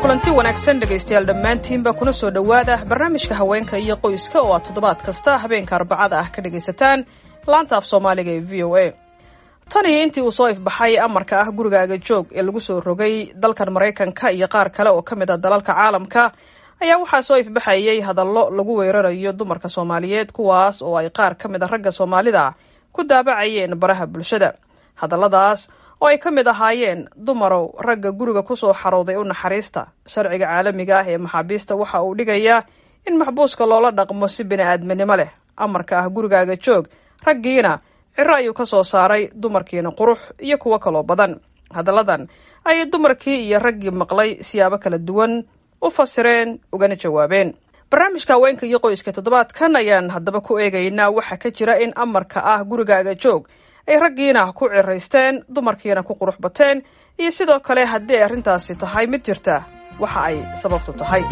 kulanti wanaagsan dhegaystayaal dhammaantiinba kuna soo dhowaada barnaamijka haweenka iyo qoyska oo aad toddobaad kasta habeenka arbacada ah ka dhegaysataan laanta af soomaaliga ee v o a tan iyo intii uu soo ifbaxay amarka ah gurigaaga joog ee lagu soo rogay dalkan maraykanka iyo qaar kale oo ka mid a dalalka caalamka ayaa waxaa soo ifbaxayay hadallo lagu weerarayo dumarka soomaaliyeed kuwaas oo ay qaar ka mid a ragga soomaalida ku daabacayeen baraha bulshada hadalladaas oo ay ka mid ahaayeen dumarow ragga guriga kusoo xarooday u naxariista sharciga caalamiga ah ee maxaabiista waxa uu dhigayaa in maxbuuska loola dhaqmo si bini-aadminimo leh amarka ah gurigaaga joog raggiina ciro ayuu ka soo saaray dumarkiina qurux iyo kuwo kaloo badan hadalladan ayay dumarkii iyo raggii maqlay siyaabo kala duwan u fasireen ugana jawaabeen barnaamijka haweenka iyo qoyska toddobaadkan ayaan haddaba ku eegaynaa waxaa ka jira in amarka ah gurigaaga joog ay raggiina ku ciraysteen dumarkiina ku qurux bateen iyo sidoo kale haddii ay arrintaasi tahay mid jirta waxa ay sababtu tahay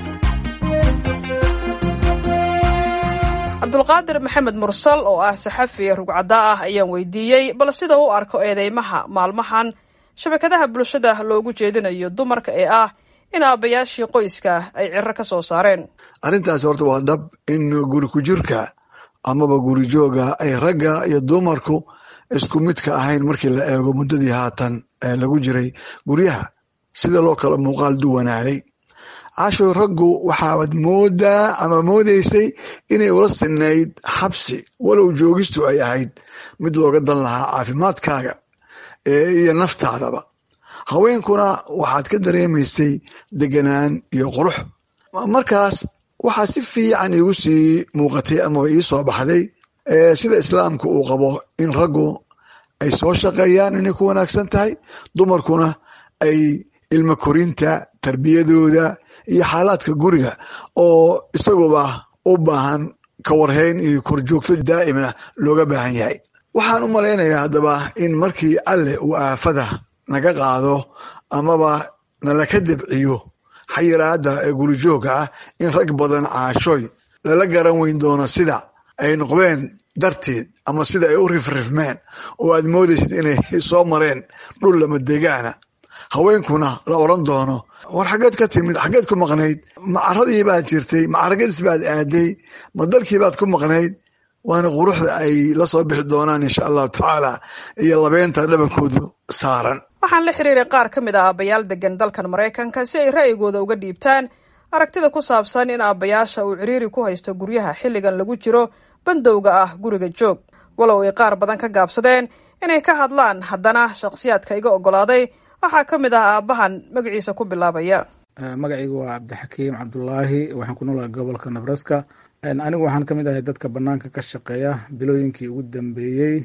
cabdulqaadir maxamed mursal oo ah saxafi rugcadda ah ayaan weydiiyey bal sida u arko eedeymaha maalmahan shabakadaha bulshada loogu jeedinayo dumarka ee ah in aabbayaashii qoyska ay ciro ka soo saareen arrintaasi horta waa dhab in guri ku jirka amaba guri jooga ay ragga iyo dumarku isku midka ahayn markii la eego muddadii haatan lagu jiray guryaha sida loo kala muuqaal duwanaaday cashoy raggu waxaad moodaa ama moodaysay inay ula sinayd xabsi walow joogistu ay ahayd mid looga dan lahaa caafimaadkaaga iyo naftaadaba haweenkuna waxaad ka dareemaysay deganaan iyo qurux markaas waxaa si fiican iigu sii muuqatay amaba ii soo baxday sida islaamku uu qabo in raggu ay soo shaqeeyaan inay ku wanaagsan tahay dumarkuna ay ilmo korinta tarbiyadooda iyo xaalaadka guriga oo isaguba u baahan kawarhayn iyo korjoogto daa'imna looga baahan yahay waxaan u malaynayaa haddaba in markii alle uu aafada naga qaado amaba nalaka debciyo xayiraada ee gurijooga ah in rag badan caashooy lala garan weyn doono sida ay noqdeen darteed ama sida ay u rifrifmeen oo aad moodaysid inay soo mareen dhul lama degaana haweenkuna la oran doono war xaggeed ka timid xaggeed ku maqnayd macaradii baad jirtay macaragadiis baad aaday ma dalkii baad ku maqnayd waana quruxda ay la soo bixi doonaan insha allahu tacaala iyo labeynta dhabankoodu saaran waxaan la xiriiray qaar ka mid a aabbayaal degan dalkan maraykanka si ay ra'yigooda uga dhiibtaan aragtida ku saabsan in aabbayaasha uu ciriiri ku haysto guryaha xilligan lagu jiro bandowga ah guriga joog walow ay qaar badan ka gaabsadeen inay ka hadlaan haddana shakhsiyaadka iga oggolaaday waxaa ka mid ah aabbahan magaciisa ku bilaabaya magacaygu waa cabdixakiim cabdulaahi waxaan ku noolahay gobolka nebraska anigu waxaan ka mid ahay dadka banaanka ka shaqeeya bilooyinkii ugu dambeeyey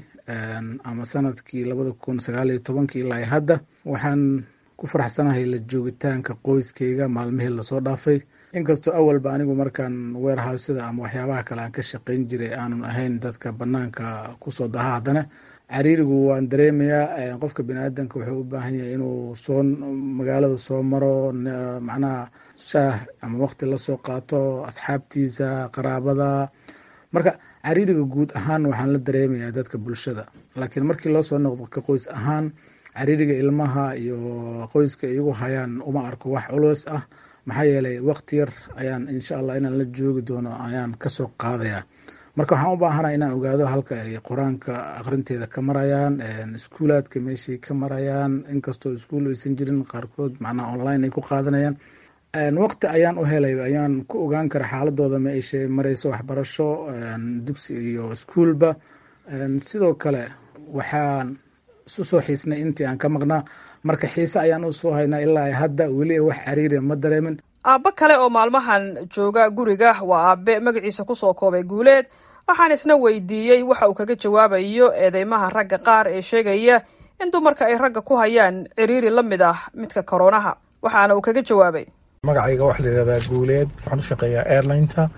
ama sanadkii labada kun sagaal iyo tobankii ilaa hadda waxaan ku faraxsanahay la joogitaanka qoyskeyga maalmihii lasoo dhaafay inkastoo awalba anigu markaan weerhawsada ama waxyaabaha kale aan ka shaqeyn jiray aanan ahayn dadka banaanka kusoo daha haddana cariirigu waan dareemayaa qofka biniaadanka wuxuu u baahan yahay inuu soo magaalada soo maro macnaha shaah ama waqti lasoo qaato asxaabtiisa qaraabada marka cariiriga guud ahaan waxaan la dareemayaa dadka bulshada laakiin markii loo soo noqdo ka qoys ahaan cariiriga ilmaha iyo qoyska iyagu hayaan uma arko wax culus ah maxaa yeelay waqti yar ayaan insha allah inaan la joogi doono ayaan kasoo qaadaya marka waxaan u baahana inaan ogaado halka ay qur-aanka aqrinteeda ka marayaan iskuulaadka meeshay ka marayaan inkastoo iskuul aysan jirin qaarkood macnaha online ay ku qaadanayaan waqti ayaan u helay ayaan ku ogaan kara xaaladooda ma ayshe mareyso waxbarasho dugsi iyo iskuulba sidoo kale waxaan isu soo xiisnay intii aan ka maqnaa marka xiise ayaan usoo haynaa ilaa hadda weli wax cariiri ma dareemin aabbo kale oo maalmahan jooga guriga waa aabe magaciisa kusoo koobay guuleed waxaan isna weydiiyey waxa uu kaga jawaabayo eedeymaha ragga qaar ee sheegaya in dumarka ay ragga ku hayaan ciriiri la mid ah midka koronaha waxaana uu kaga jawaabay magacayga waxaa la yihahdaa guuleed waxaan u shaqeeyaa airlineta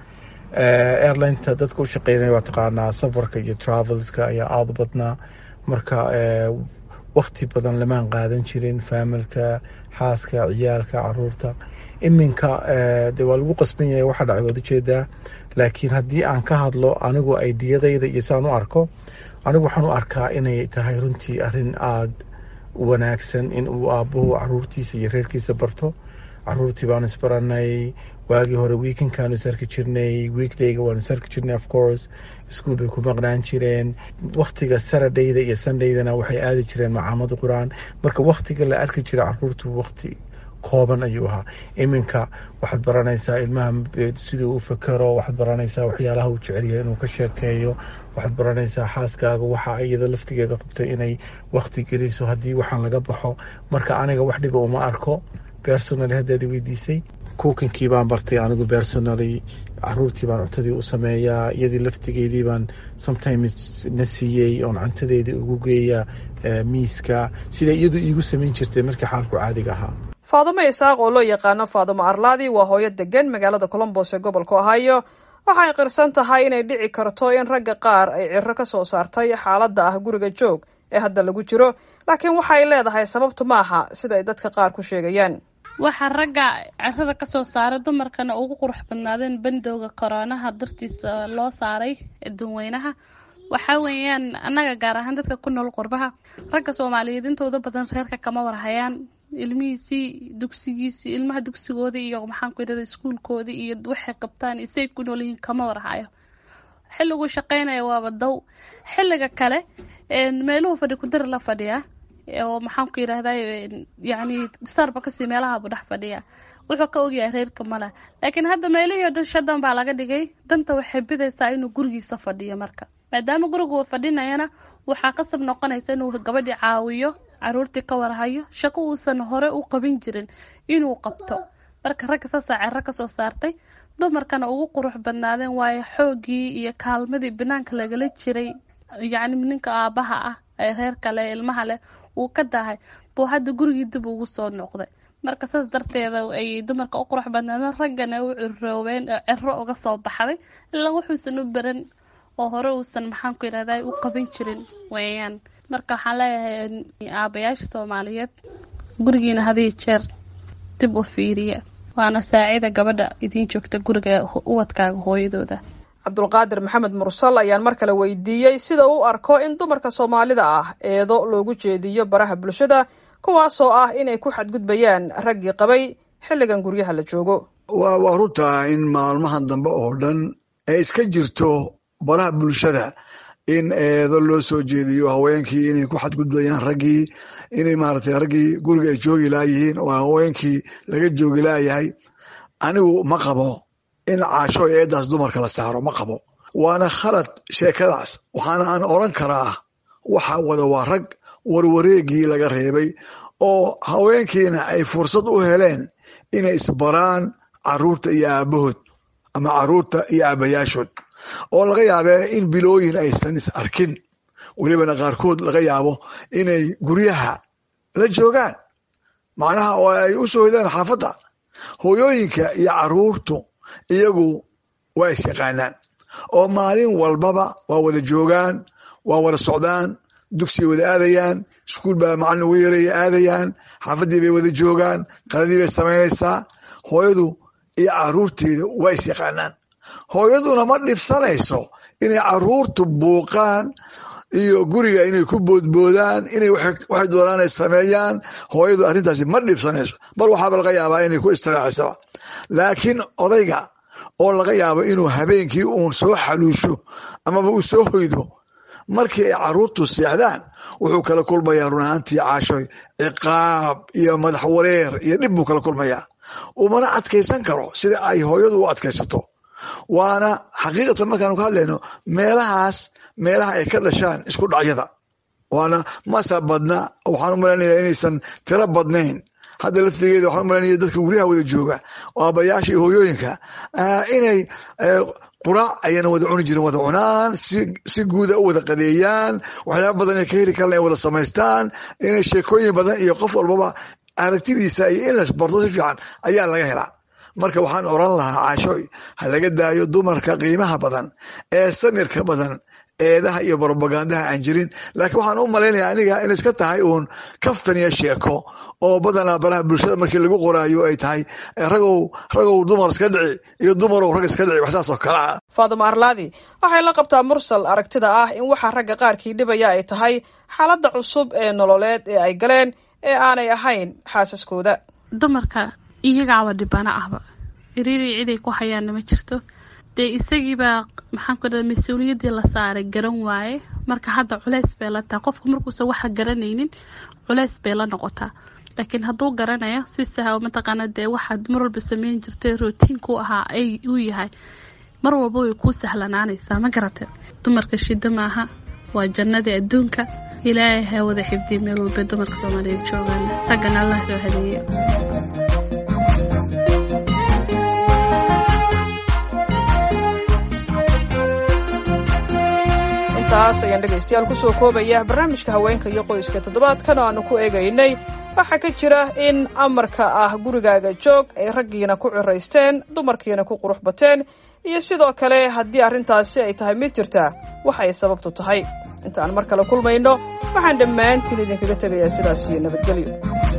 airlineta dadka u shaqeynaya waa taqaanaa safarka iyo travelska ayaa aada badnaa marka wakti badan lamaan qaadan jirin faamilka xaaska ciyaalka caruurta iminka de waa lagu qasban yahay waxa dhacay waad ujeedaa laakiin haddii aan ka hadlo anigu aidiyadayda iyo saan u arko anigu waxaan u arkaa inay tahay runtii arrin aada wanaagsan in uu aabbuhu caruurtiisa iyo reerkiisa barto caruurtii baanu isbaranay waagii hore weekendkaanu isarki jirnay weekdayga waanu isarki jirnay of course iskuol bay ku maqnaan jireen waktiga saradayda iyo sundaydana waxay aadi jireen macaamada qur-aan marka waktiga la arki jira caruurtu wakti kooban ayuu ahaa iminka waxaad baranaysaa ilmaha siduu u fakero waxaad baranaysaa waxyaalaha uu jecelyahay inuu ka sheekeeyo waxaad baranaysaa xaaskaaga waxa iyada laftigeeda qabto inay wakti geliso haddii waxaan laga baxo marka aniga wax dhiba uma arko personally haddaad weydiisay kuukinkii baan bartay anigu personally caruurtii baan cuntadii u sameeyaa iyadii laftigeedii baan sometimes na siiyey oon cuntadeedii ugu geeya miiska sida iyadu iigu samayn jirtay markii xaalku caadiga ahaa faadumo isaaq oo loo yaqaano faadumo arlaadi waa hooyo degan magaalada colombos ee gobolka ohio waxay qirsan tahay inay dhici karto in ragga qaar ay ciro ka soo saartay xaaladda ah guriga joog ee hadda lagu jiro laakiin waxay leedahay sababtu maaha sida ay dadka qaar ku sheegayaan waxaa ragga cirada kasoo saaray dumarkana ugu qurux badnaadeen bandowga koroonaha dartiisa loo saaray dadweynaha waxaa weeyaan annaga gaar ahaan dadka ku nool qurbaha ragga soomaaliyeed intooda badan reerka kama warhayaan ilmihiisii dugsigiisii ilmaha dugsigoodii iyo maxaan ku idhahda iskuulkoodii iyo waxay qabtaan iyo say ku nool yihiin kama warhayo xilliguu shaqeynaya waaba dow xilliga kale meeluhu fadhi kudari la fadhiyaa oo maxaan ku yidhahda yacni starbakasi meelahabu dhex fadhiya wuxuu ka ogyahay reerka male laakiin hadda meelihii o dhan shadan baa laga dhigay danta waxay bidaysaa inuu gurigiisa fadhiyo marka maadaama gurigu uu fadhinayana waxaa qasab noqonaysa inuu gabadhii caawiyo caruurtii ka warhayo shaqo uusan hore u qabin jirin inuu qabto marka ragga saasaa cero kasoo saartay dumarkana ugu qurux badnaadeen waayo xoogii iyo kaalmadii banaanka lagala jiray yacni ninka aabaha ah ee reer kale ilmaha leh uu ka dahay buu hadda gurigii dib ugu soo noqday marka saas darteeda ay dumarka u qurux badnaadeen raggana u ciroobeen oo cero uga soo baxday ilaa wuxuusan u baran oo hore uusan maxaan ku yidhahda u qaban jirin weeyaan marka waxaan leeyahay aabayaasha soomaaliyeed gurigiina hadiyo jeer dib u fiiriya waana saacida gabadha idiin joogta guriga ubadkaaga hooyadooda cabdulqaadir maxamed mursal ayaan mar kale weydiiyey sida uu arko in dumarka soomaalida ah eedo loogu jeediyo baraha bulshada kuwaasoo ah inay ku xadgudbayaan raggii qabay xilligan guryaha la joogo waa waa runtaa in maalmahan dambe oo dhan ay iska jirto baraha bulshada in eedo loo soo jeediyo haweenkii inay ku xadgudbayaan raggii inay maaragtay raggii guriga ay joogi laayihiin oo haweenkii laga joogi laayahay anigu ma qabo in caasho eedaas dumarka la saaro ma qabo waana khalad sheekadaas waxaana aan oran karaa waxa wada waa rag warwareegii laga reebay oo haweenkiina ay fursad u heleen inay isbaraan caruurta iyo aabahood ama caruurta iyo aabayaashood oo laga yaabee in bilooyin aysan is arkin welibana qaarkood laga yaabo inay guryaha la joogaan macnaha oo ay u soo hidaan xaafadda hooyooyinka iyo caruurtu iyagu waa is yaqaanaan oo maalin walbaba waa wada joogaan waa wada socdaan dugsiay wada aadayaan iskuul baa macalin ugu yaraya aadayaan xaafaddii bay wada joogaan qaladii bay samaynaysaa hooyadu iyo caruurteeda waa is yaqaanaan hooyaduna ma dhibsanayso inay caruurtu buuqaan iyo guriga inay ku boodboodaan inay waxay doonaan ay sameeyaan hooyadu arrintaasi ma dhibsanayso bal waxaaba laga yaabaa inay ku istiraaxisaba laakiin odayga oo laga yaabo inuu habeenkii uun soo xaluusho amaba uu soo hoydo markii ay caruurtu seexdaan wuxuu kala kulmayaa run ahaantii caashoy ciqaab iyo madax wareer iyo dhib buu kala kulmayaa umana adkaysan karo sida ay hooyadu u adkaysato waana xaqiiqatan markaanu ka hadlayno meelahaas meelaha ay ka dhashaan isku dhacyada waana masa badna waxaan u malaynayaa inaysan tiro badnayn hadda laftigeeda waxaan umalanaya dadka guryaha wada jooga oo aabayaasha iyo hooyooyinka inay quraac ayana wada cuni jirin wada cunaan si guuda u wada qadeeyaan waxyaaba badan ay ka heli karaan ay wada samaystaan inay sheekooyin badan iyo qof walbaba aragtidiisa iyo in las barto si fiican ayaa laga helaa marka waxaan oran lahaa caashooy ha laga daayo dumarka qiimaha badan ee samirka badan eedaha iyo brobagandaha aan jirin laakiin waxaan u malaynaya aniga in iska tahay uun kaftan iyo sheeko oo badanaa baraha bulshada markii lagu qoraayo ay tahay ragow ragow dumar iska dhici iyo dumarow rag iska dhici wax saas oo kale ah faadimo arlaadi waxay la qabtaa mursal aragtida ah in waxaa ragga qaarkii dhibaya ay tahay xaaladda cusub ee nololeed ee ay galeen ee aanay ahayn xaasaskooda dumarka iyagaaba dhibana ahba iriiri ciday ku hayaanna ma jirto dee isagiibaa maxaan ku dhaha mas-uuliyaddii la saaray garan waaye marka hadda culeys bay la tahay qofku markuusan waxa garanaynin culeys bay la noqotaa laakiin hadduu garanayo si saha mataqaana dee waxaad mar walba sameyn jirtay rootiinku ahaa ay uu yahay mar walba way kuu sahlanaanaysaa ma garate dumarka shida maaha waa jannadii adduunka ilaahay ha wada xifdiy meel walba dumarka soomaaliyeed joogaan raggana allah soo hadeeyo intaas ayaan dhegaystayaal kusoo koobaya barnaamijka haweenka iyo qoyska toddobaadkan oo aanu ku eegaynay waxaa ka jira in amarka ah gurigaaga joog ay raggiina ku ciraysteen dumarkiina ku qurux bateen iyo sidoo kale haddii arrintaasi ay tahay mid jirta waxay sababtu tahay intaan mar kale kulmayno waxaan dhammaantiin idinkaga tegayaa sidaas iyo nabadgelyo